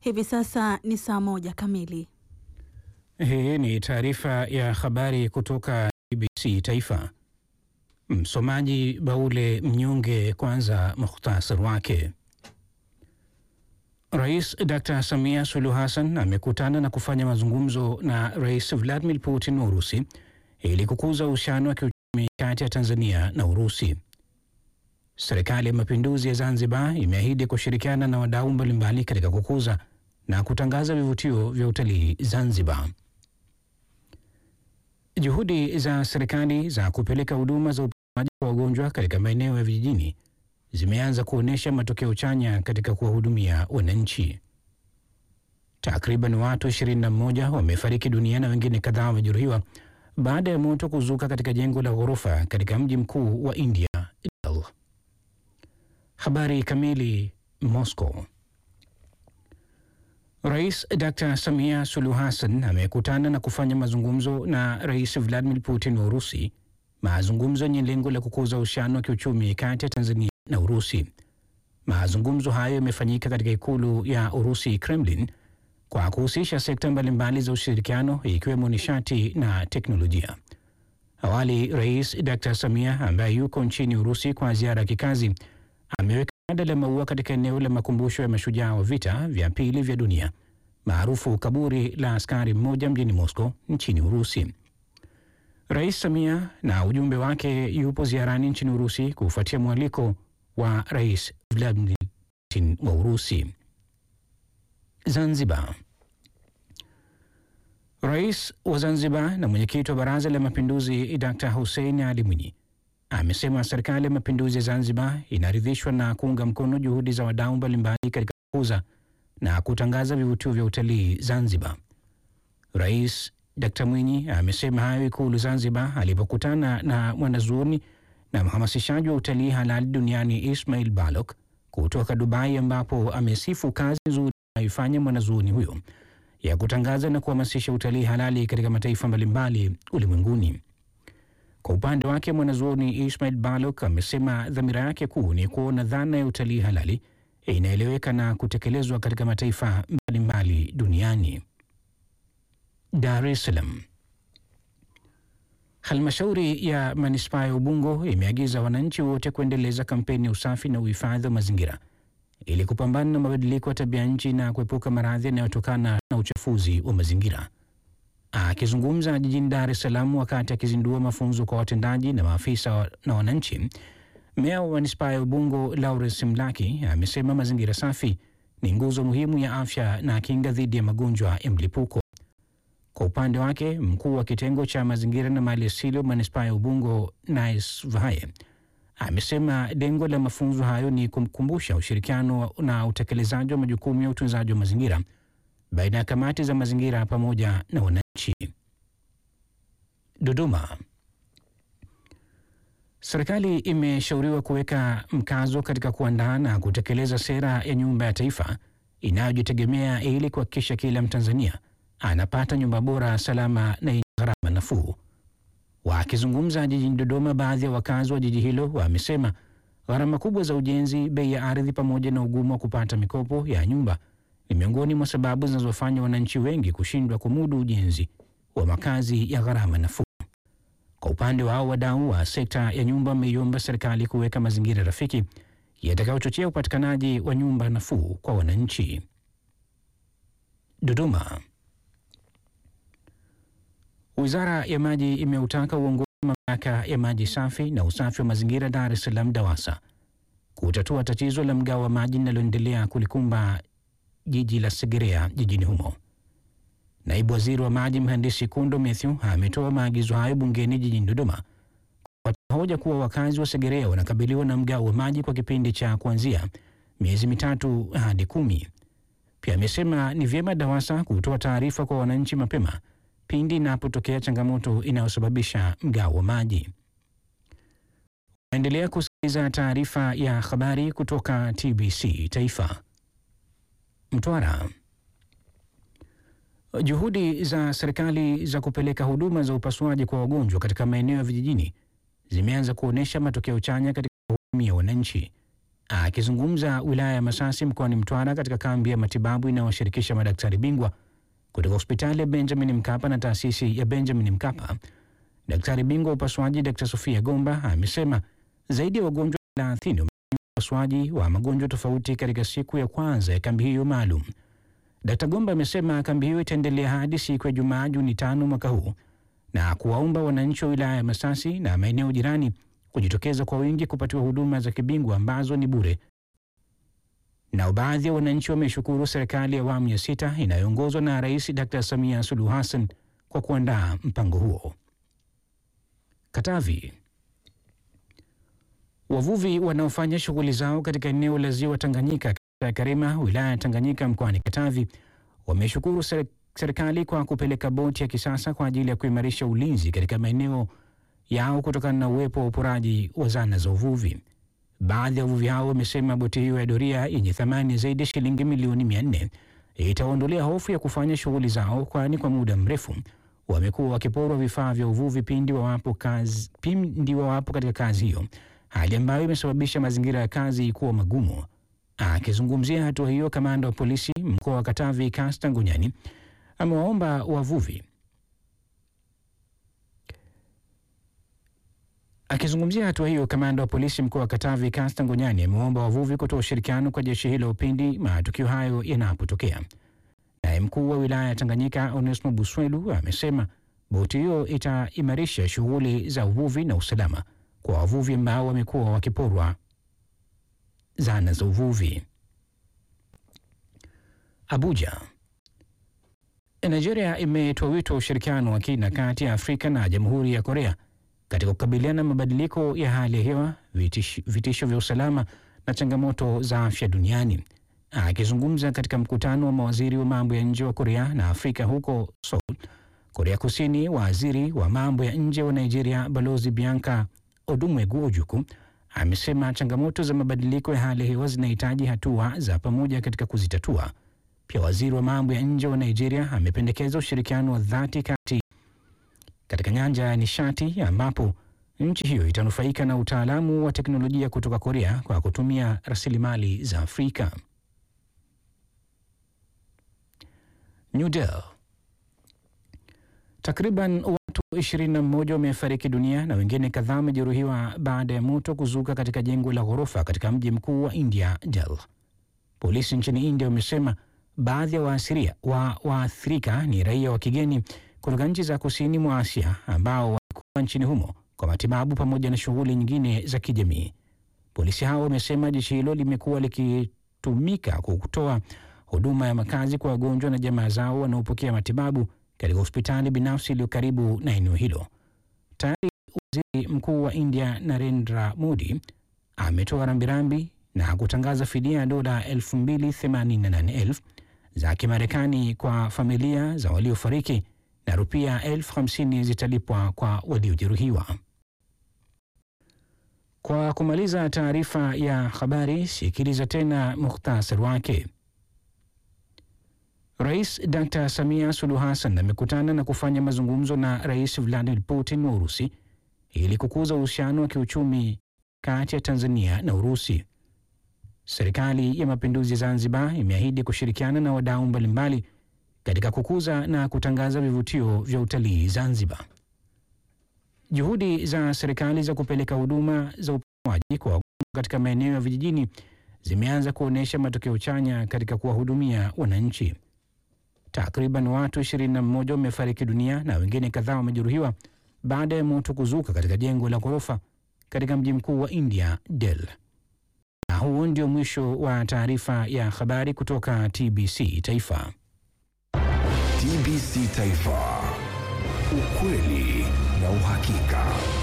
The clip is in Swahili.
Hivi sasa ni saa moja kamili. Hii ni taarifa ya habari kutoka BBC Taifa. Msomaji Baule Mnyonge. Kwanza mukhtasar wake. Rais Dr Samia Suluhu Hassan amekutana na kufanya mazungumzo na Rais Vladimir Putin wa Urusi ili kukuza uhusiano wa kiuchumi kati ya Tanzania na Urusi. Serikali ya Mapinduzi ya Zanzibar imeahidi kushirikiana na wadau mbalimbali katika kukuza na kutangaza vivutio vya utalii Zanzibar. Juhudi za serikali za kupeleka huduma za upimaji kwa wagonjwa katika maeneo ya vijijini zimeanza kuonyesha matokeo chanya katika kuwahudumia wananchi. Takriban watu 21 wamefariki dunia na wengine kadhaa wamejeruhiwa baada ya moto kuzuka katika jengo la ghorofa katika mji mkuu wa India, Delhi. Habari kamili. Moscow. Rais Dr Samia Suluhu Hassan amekutana na kufanya mazungumzo na Rais Vladimir Putin wa Urusi, mazungumzo yenye lengo la kukuza uhusiano wa kiuchumi kati ya Tanzania na Urusi. Mazungumzo hayo yamefanyika katika ikulu ya Urusi, Kremlin, kwa kuhusisha sekta mbalimbali za ushirikiano ikiwemo nishati na teknolojia. Awali, Rais Dr Samia ambaye yuko nchini Urusi kwa ziara ya kikazi ameweka shada la maua katika eneo la makumbusho ya mashujaa wa vita vya pili vya dunia maarufu kaburi la askari mmoja mjini Moscow nchini Urusi. Rais Samia na ujumbe wake yupo ziarani nchini Urusi kufuatia mwaliko wa Rais Vladimir Putin wa Urusi. Zanzibar. Rais wa Zanzibar na mwenyekiti wa Baraza la Mapinduzi Dr Hussein Ali Mwinyi amesema serikali ya mapinduzi ya Zanzibar inaridhishwa na kuunga mkono juhudi za wadau mbalimbali katika kukuza na kutangaza vivutio vya utalii Zanzibar. Rais Dr Mwinyi amesema hayo Ikulu Zanzibar alipokutana na mwanazuoni na mhamasishaji wa utalii halali duniani Ismail Balok kutoka Dubai, ambapo amesifu kazi nzuri anayoifanya mwanazuoni huyo ya kutangaza na kuhamasisha utalii halali katika mataifa mbalimbali ulimwenguni. Kwa upande wake mwanazuoni Ismail Balok amesema dhamira yake kuu ni kuona dhana ya utalii halali inaeleweka na kutekelezwa katika mataifa mbalimbali duniani. Dar es Salaam. Halmashauri ya manispaa ya Ubungo imeagiza wananchi wote kuendeleza kampeni ya usafi na uhifadhi wa mazingira ili kupambana na mabadiliko ya tabia nchi na kuepuka maradhi yanayotokana na uchafuzi wa mazingira. Akizungumza jijini Dar es Salaam wakati akizindua mafunzo kwa watendaji na maafisa na wananchi, meya wa manispaa ya Ubungo Lawrence Mlaki amesema mazingira safi ni nguzo muhimu ya afya na kinga dhidi ya magonjwa ya mlipuko. Kwa upande wake, mkuu wa kitengo cha mazingira na mali asili wa manispaa ya Ubungo Nice Vahaye amesema lengo la mafunzo hayo ni kumkumbusha ushirikiano na utekelezaji wa majukumu ya utunzaji wa mazingira baina ya kamati za mazingira pamoja na wananchi. Dodoma. Serikali imeshauriwa kuweka mkazo katika kuandaa na kutekeleza sera ya nyumba ya taifa inayojitegemea ili kuhakikisha kila Mtanzania anapata nyumba bora, salama na yenye gharama nafuu. Wakizungumza jijini Dodoma, baadhi ya wakazi wa jiji hilo wamesema gharama kubwa za ujenzi, bei ya ardhi pamoja na ugumu wa kupata mikopo ya nyumba ni miongoni mwa sababu zinazofanya wananchi wengi kushindwa kumudu ujenzi wa makazi ya gharama nafuu. Kwa upande wao, wadau wa sekta ya nyumba wameiomba serikali kuweka mazingira rafiki yatakayochochea upatikanaji wa nyumba nafuu kwa wananchi. Dodoma. Wizara ya Maji imeutaka uongozi wa mamlaka ya maji safi na usafi wa mazingira Dar es Salaam DAWASA kutatua tatizo la mgao wa maji linaloendelea kulikumba jiji la Segerea jijini humo. Naibu Waziri wa Maji Mhandisi Kundo Mathew ametoa maagizo hayo bungeni jijini Dodoma kwa hoja kuwa wakazi wa Segerea wanakabiliwa na mgao wa maji kwa kipindi cha kuanzia miezi mitatu hadi kumi. Pia amesema ni vyema DAWASA kutoa taarifa kwa wananchi mapema pindi inapotokea changamoto inayosababisha mgao wa maji. Naendelea kusikiliza taarifa ya habari kutoka TBC Taifa. Mtwara. Juhudi za serikali za kupeleka huduma za upasuaji kwa wagonjwa katika maeneo ya vijijini zimeanza kuonyesha matokeo chanya katika kuhudumia wananchi. Akizungumza wilaya ya Masasi mkoani Mtwara katika kambi ya matibabu inayowashirikisha madaktari bingwa kutoka hospitali ya Benjamin Mkapa na taasisi ya Benjamin Mkapa, daktari bingwa wa upasuaji Dr. Sofia Gomba amesema zaidi ya wagonjwa 30 wamefanyiwa upasuaji wa magonjwa tofauti katika siku ya kwanza ya kambi hiyo maalum. Dkt. Gomba amesema kambi hiyo itaendelea hadi siku ya Jumaa Juni tano mwaka huu na kuwaomba wananchi wa wilaya ya Masasi na maeneo jirani kujitokeza kwa wingi kupatiwa huduma za kibingwa ambazo ni bure. Nao baadhi ya wananchi wameshukuru serikali ya awamu ya sita inayoongozwa na Rais Dkt. Samia Suluhu Hassan kwa kuandaa mpango huo. Katavi. Wavuvi wanaofanya shughuli zao katika eneo la ziwa Tanganyika kata ya Karema wilaya ya Tanganyika mkoani Katavi wameshukuru serikali kwa kupeleka boti ya kisasa kwa ajili ya kuimarisha ulinzi katika maeneo yao kutokana na uwepo wa uporaji wa zana za uvuvi. Baadhi ya wavuvi hao wamesema boti hiyo ya doria yenye thamani zaidi ya shilingi milioni mia nne itaondolea hofu ya kufanya shughuli zao, kwani kwa muda mrefu wamekuwa wakiporwa vifaa vya uvuvi pindi wawapo kazi, pindi wawapo katika kazi hiyo, hali ambayo imesababisha mazingira ya kazi kuwa magumu. Akizungumzia hatua hiyo, kamanda wa polisi mkoa wa Katavi Kasta Ngonyani amewaomba wavuvi Akizungumzia hatua hiyo, kamanda wa polisi mkoa wa Katavi Kasta Ngonyani ameomba wavuvi kutoa ushirikiano kwa jeshi hilo pindi matukio hayo yanapotokea. Naye mkuu wa wilaya ya Tanganyika Onesmo Buswelu amesema boti hiyo itaimarisha shughuli za uvuvi na usalama kwa wavuvi ambao wamekuwa wakiporwa zana za uvuvi. Abuja. Nigeria imetoa wito wa ushirikiano wa kina kati ya Afrika na Jamhuri ya Korea katika kukabiliana na mabadiliko ya hali ya hewa, vitisho, vitisho vya usalama na changamoto za afya duniani. Akizungumza katika mkutano wa mawaziri wa mambo ya nje wa Korea na Afrika huko Seoul, Korea Kusini, waziri wa mambo ya nje wa Nigeria Balozi Bianca Odumwegu Ojukwu amesema changamoto za mabadiliko ya hali ya hewa zinahitaji hatua za pamoja katika kuzitatua. Pia waziri wa mambo ya nje wa Nigeria amependekeza ushirikiano wa dhati kati katika nyanja ya nishati ambapo nchi hiyo itanufaika na utaalamu wa teknolojia kutoka Korea kwa kutumia rasilimali za Afrika. New Delhi. Takriban watu 21 wamefariki dunia na wengine kadhaa wamejeruhiwa baada ya moto kuzuka katika jengo la ghorofa katika mji mkuu wa India, Delhi. Polisi nchini India wamesema baadhi ya waasiria wa waathirika ni raia wa kigeni kutoka nchi za kusini mwa Asia ambao walikuwa nchini humo kwa matibabu pamoja na shughuli nyingine za kijamii. Polisi hao wamesema jeshi hilo limekuwa likitumika kutoa huduma ya makazi kwa wagonjwa na jamaa zao wanaopokea matibabu katika hospitali binafsi iliyo karibu na eneo hilo. Tayari waziri mkuu wa India Narendra Modi ametoa rambirambi na kutangaza fidia ya dola 288,000 za Kimarekani kwa familia za waliofariki na rupia elfu hamsini zitalipwa kwa waliojeruhiwa. Kwa kumaliza taarifa ya habari, sikiliza tena muhtasari wake. Rais Dr Samia Suluhu Hassan amekutana na kufanya mazungumzo na Rais Vladimir Putin wa Urusi ili kukuza uhusiano wa kiuchumi kati ya Tanzania na Urusi. Serikali ya Mapinduzi Zanzibar imeahidi kushirikiana na wadau mbalimbali katika kukuza na kutangaza vivutio vya utalii Zanzibar. Juhudi za serikali za kupeleka huduma za upasuaji kwa wagonjwa katika maeneo ya vijijini zimeanza kuonyesha matokeo chanya katika kuwahudumia wananchi. Takriban watu 21 wamefariki dunia na wengine kadhaa wamejeruhiwa baada ya moto kuzuka katika jengo la ghorofa katika mji mkuu wa India, Delhi. Na huo ndio mwisho wa taarifa ya habari kutoka TBC Taifa. TBC Taifa, ukweli na uhakika.